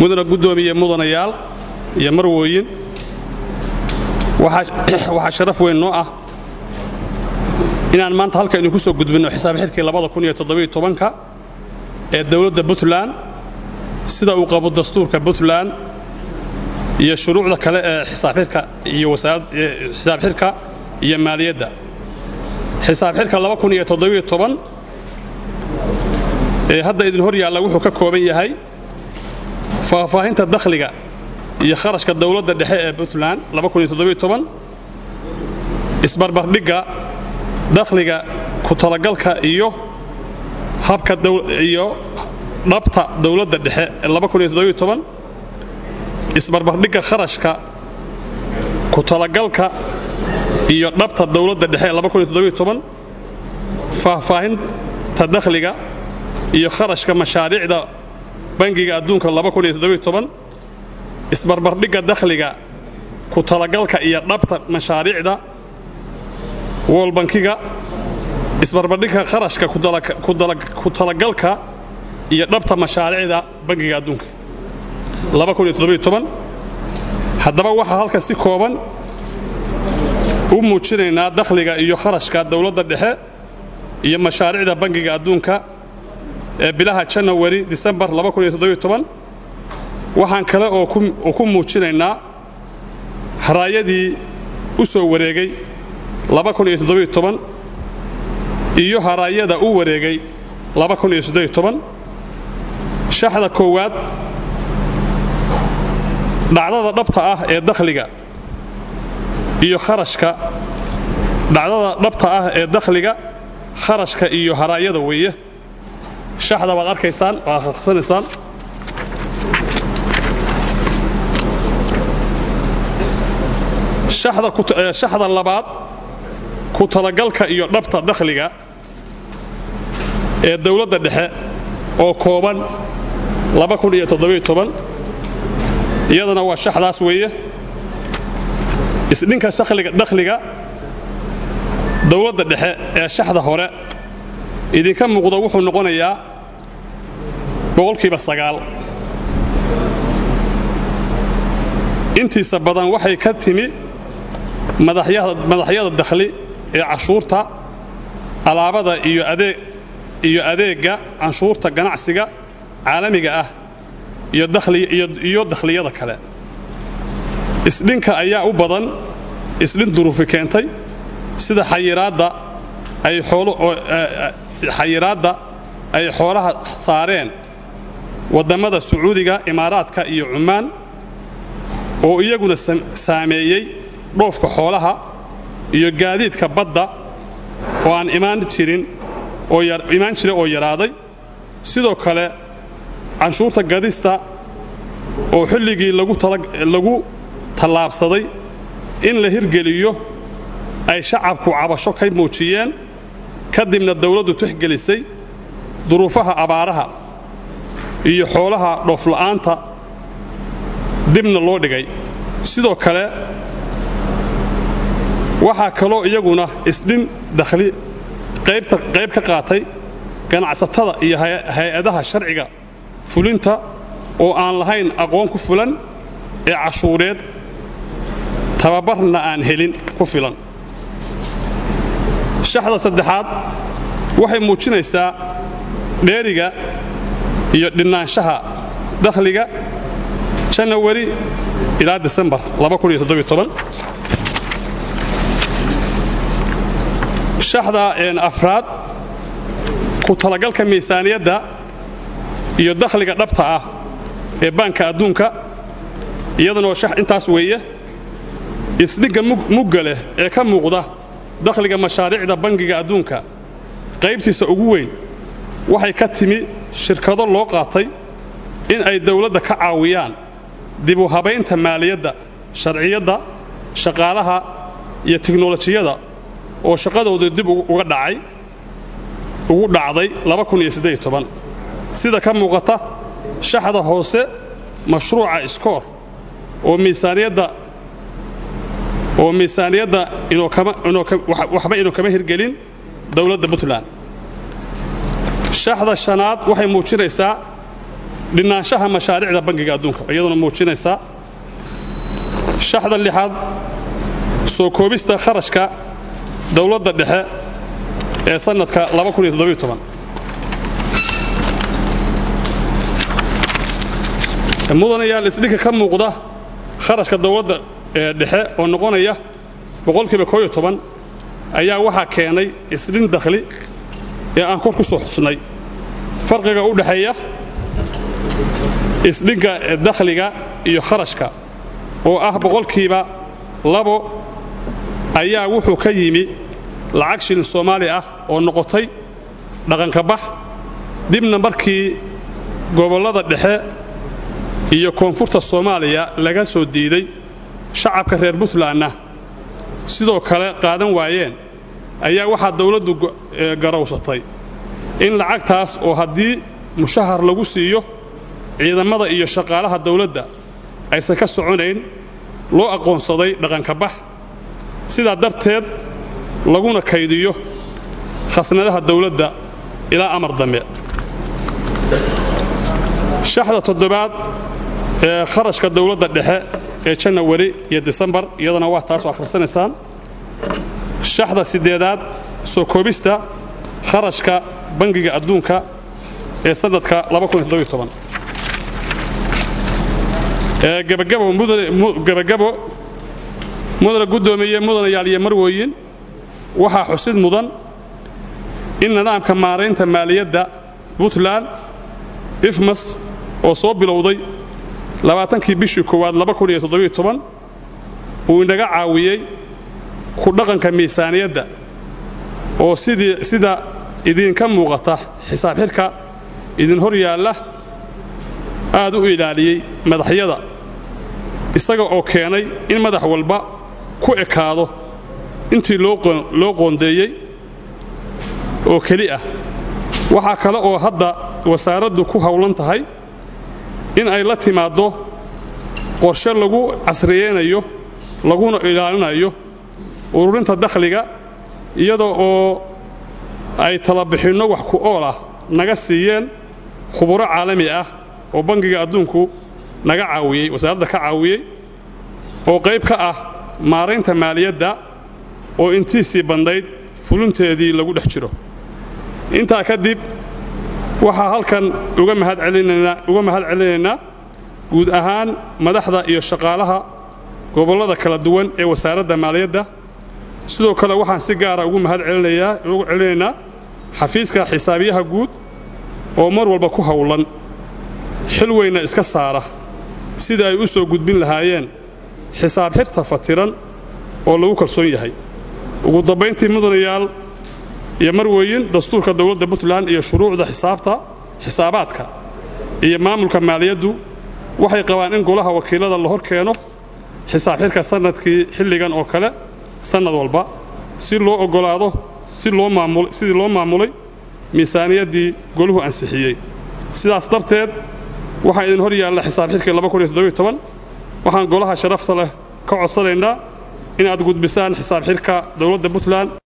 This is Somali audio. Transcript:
mudana guddoomiye mudanayaal iyo marwooyin waxaa sharaf weyn noo ah inaan maanta halka idinku soo gudbinno xisaab xidhkii ka ee dowladda puntland sida uu qabo dastuurka puntland iyo shuruucda kale ee xisaabxidhka iyo xisaab xidhka iyo maaliyadda xisaab xidhka ee hadda idin hor yaalla wuxuu ka kooban yahay faahfaahinta dakhliga iyo kharashka dowladda dhexe ee puntland isbarbardhigga dakhliga ku talagalka iyo habka iyo dhabta dowladda dhexe ee isbarbardhigga kharashka ku talagalka iyo dhabta dowladda dhexe ee faahfaahinta dakhliga iyo kharashka mashaariicda bangiga adduunka isbarbardhigga dakhliga ku talagalka iyo dhabta mashaariicda woolbankiga isbarbardhigga kharashka ku talagalka iyo dhabta mashaariicda bangiga adduunka haddaba waxaa halka si kooban u muujinaynaa dakhliga iyo kharashka dowladda dhexe iyo mashaariicda bangiga adduunka ee bilaha janawari disembar waxaan kale oo ku muujinaynaa haraayadii u soo wareegay iyo haraayada u wareegay shaxda koowaad dhacdada dhabta ah ee dakhliga iyo kharashka dhacdada dhabta ah ee dakhliga kharashka iyo haraayada weeye shaxda waad arkaysaan waa akhriksanaysaan shaxda labaad ku talagalka iyo dhabta dakhliga ee dowladda dhexe oo kooban iyadana waa shaxdaas weeye isdhinka dakhliga dowladda dhexe ee shaxda hore idinka muuqda wuxuu noqonayaa boqolkiiba sagaal intiisa badan waxay ka timi madaxyada dakhli ee cashuurta alaabada iyo adeegga canshuurta ganacsiga caalamiga ah iyo dakhliyada kale isdhinka ayaa u badan isdhin duruufi keentay sida xayiraadda ay xoolaha saareen waddammada sacuudiga imaaraadka iyo cumaan oo iyaguna saameeyey dhoofka xoolaha iyo gaadiidka badda oo aan imaan jirin imaan jira oo yaraaday sidoo kale canshuurta gadista oo xilligii lagu tallaabsaday in la hirgeliyo ay shacabku cabasho ka muujiyeen kadibna dawladdu tixgelisay duruufaha abaaraha iyo xoolaha dhoofla'aanta dibna loo dhigay sidoo kale waxaa kaloo iyaguna isdhin dakhli qayb ka qaatay ganacsatada iyo hay-adaha sharciga fulinta oo aan lahayn aqoon ku fulan ee cashuureed tababarna aan helin ku filan shaxda saddexaad waxay muujinaysaa dheeriga iyo dhinnaanshaha dakhliga janawari ilaa disembar shaxda afraad ku talagalka miisaaniyadda iyo dakhliga dhabta ah ee baanka adduunka iyadanoo intaas weeye isdhigga mugga leh ee ka muuqda dakhliga mashaariicda bangiga adduunka qaybtiisa ugu weyn waxay ka timi shirkado loo qaatay in ay dawladda ka caawiyaan dib u habaynta maaliyadda sharciyadda shaqaalaha iyo tiknolojiyada oo shaqadooda dib uga dhacay ugu dhacday sida ka muuqata shaxda hoose mashruuca iskoor oo miisaaniyadda oo miisaaniyadda waxba inuu kama hirgelin dowladda puntland shaxda shanaad waxay muujinaysaa dhinaanshaha mashaariicda bangiga adduunka iyaduna muujinaysa shaxda lixaad soo koobista kharashka dowladda dhexe ee sannadka mudanayaal isdhinka ka muuqda kharashka dowladda dhexe oo noqonaya boqolkiiba kooyo toban ayaa waxaa keenay isdhin dakhli ee aan kor ku soo xusnay farqiga u dhexeeya isdhinka dakhliga iyo kharashka oo ah boqolkiiba labo ayaa wuxuu ka yimi lacag shilin soomaali ah oo noqotay dhaqanka bax dibna markii gobollada dhexe iyo koonfurta soomaaliya laga soo diiday shacabka reer puntlandna sidoo kale qaadan waayeen ayaa waxaa dawladdu garowsatay in lacagtaas oo haddii mushahar lagu siiyo ciidamada iyo shaqaalaha dawladda aysan ka soconayn loo aqoonsaday dhaqanka bax sidaa darteed laguna kaydiyo khasnadaha dawladda ilaa amar dambe shaxda toddobaad ee kharashka dawladda dhexe ee janawari iyo disembar iyadana waa taas oo akhrisanaysaan shaxda siddeedaad soo koobista kharashka bangiga adduunka ee sannadka gebagabo mudana guddoomiye mudanayaal iyo marwooyin waxaa xusid mudan in nidaamka maaraynta maaliyadda puntland ifmas oo soo bilowday labaatankii bishii koowaad uu inaga caawiyey ku dhaqanka miisaaniyadda oo sida idinka muuqata xisaab xidhka idin hor yaalla aad u ilaaliyey madaxyada isaga oo keenay in madax walba ku ekaado intii loo qoondeeyey oo keli ah waxaa kale oo hadda wasaaraddu ku howlan tahay in ay la timaaddo qorshe lagu casriyeynayo laguna ilaalinayo ururinta dakhliga iyada oo ay talabixinno wax ku ool ah naga siiyeen khuburo caalami ah oo bangiga adduunku naga caawiyey wasaaradda ka caawiyey oo qayb ka ah maaraynta maaliyadda oo intiisii bandhayd fulinteedii lagu dhex jiro intaa kadib waxaa halkan uga mahad celinaynaa guud ahaan madaxda iyo shaqaalaha gobollada kala duwan ee wasaaradda maaliyadda sidoo kale waxaan si gaara ugu mahad ugu celinaynaa xafiiska xisaabiyaha guud oo mar walba ku howlan xil weyna iska saara sida ay u soo gudbin lahaayeen xisaab xirta fatiran oo lagu kalsoon yahay ugu dambayntii mudanayaal iyo marweyin dastuurka dowladda puntland iyo shuruucda xisaabta xisaabaadka iyo maamulka maaliyaddu waxay qabaan in golaha wakiilada la hor keeno xisaab xirka sannadkii xilligan oo kale sannad walba si loo oggolaado sidii loo maamulay miisaaniyaddii goluhu ansixiyey sidaas darteed waxaa idin hor yaalla xisaab xirkii waxaan golaha sharafta leh ka codsanaynaa in aad gudbisaan xisaab xirka dowladda puntland